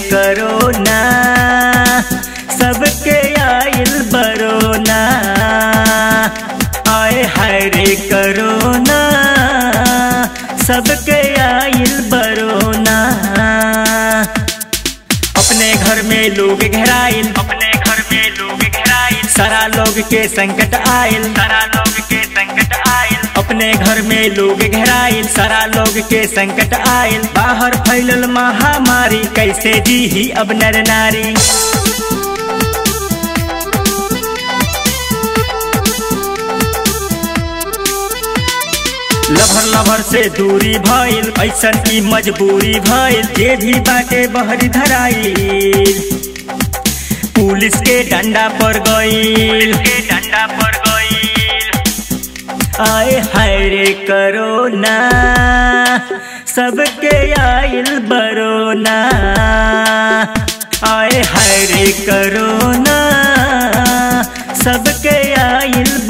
करोना सबके आइल बरोना आए हाय रे करोना सबके आइल बरोना अपने घर में लोग घेराइल अपने घर में लोग घेराइल सारा लोग के संकट आइल सारा लोग के संकट आयल अपने घर में लोग घेराइल सारा लोग के संकट आइल बाहर फैलल महामारी कैसे जी ही अब नर नारी लभर लभर से दूरी भइल ऐसन की मजबूरी भइल जे भी बाटे बहरी धराइल पुलिस के डंडा पर गइल के डंडा पर गईल आए हाय रे करोना सबके आइल बरोना आए हाय रे करोना सबके आइल